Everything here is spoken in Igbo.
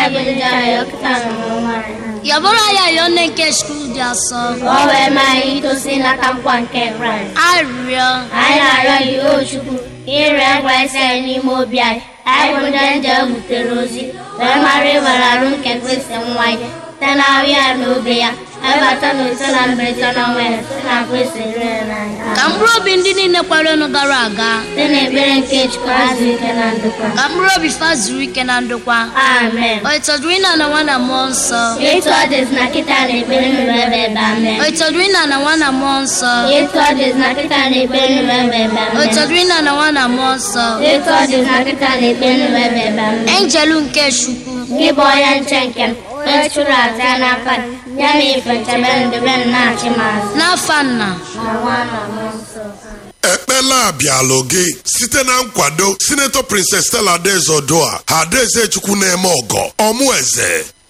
yabụrụ ya yọọ nne nke skul dị asọ Ka o wee maa anyị itosi nata nkwa nke Kraịst. arịrịọ Anyị na-arịọ gị o Chukwu ka ire Kraịst anyị n'ime obi anyị. Anyị bụ ndị nje butere ozi wee mara ịwere arụ nke Kristi nwa ya site na ahụ ya na obi ya ebata na ise na mberede n'ọnwa ya site na Kristi rere n'anya. ka mkpụrụ obi ndị niile kwaranụ gara aga Site n'ekpere nke Chukwu azụ ike na ndokwa. ka mkpụrụ obi fa zuru ike na ndokwa Amen. o ịtọdụrụ ịna na nwa na mmụọ nsọ Etu ọ dịzị na kịta na ekpere nụrụ ebe ebe amen. o ịtọdụrụ ịna na nwa na mmụọ nsọ Etu ọ dịzị na kịta na ekpere nụrụ ebe ebe o amen. ịtọdụrụ ịna na nwa na mmụọ nsọ Etu ọ dịzị na kịta na ekpere nụrụ ebe ebe amen. enjelu nke chukwu Gị bụ onye nche nke m, onye chụrụ aja ya n'aka gị, ya na ife nchebe ndebe m na-achị m azụ. n'afa nna Na nwa na mmụọ nsọ. ekpela abịalụ gị site na nkwado sinetọ princess stella adaeze odua ha adaeze chukwu na-eme ọgọ ọmụ eze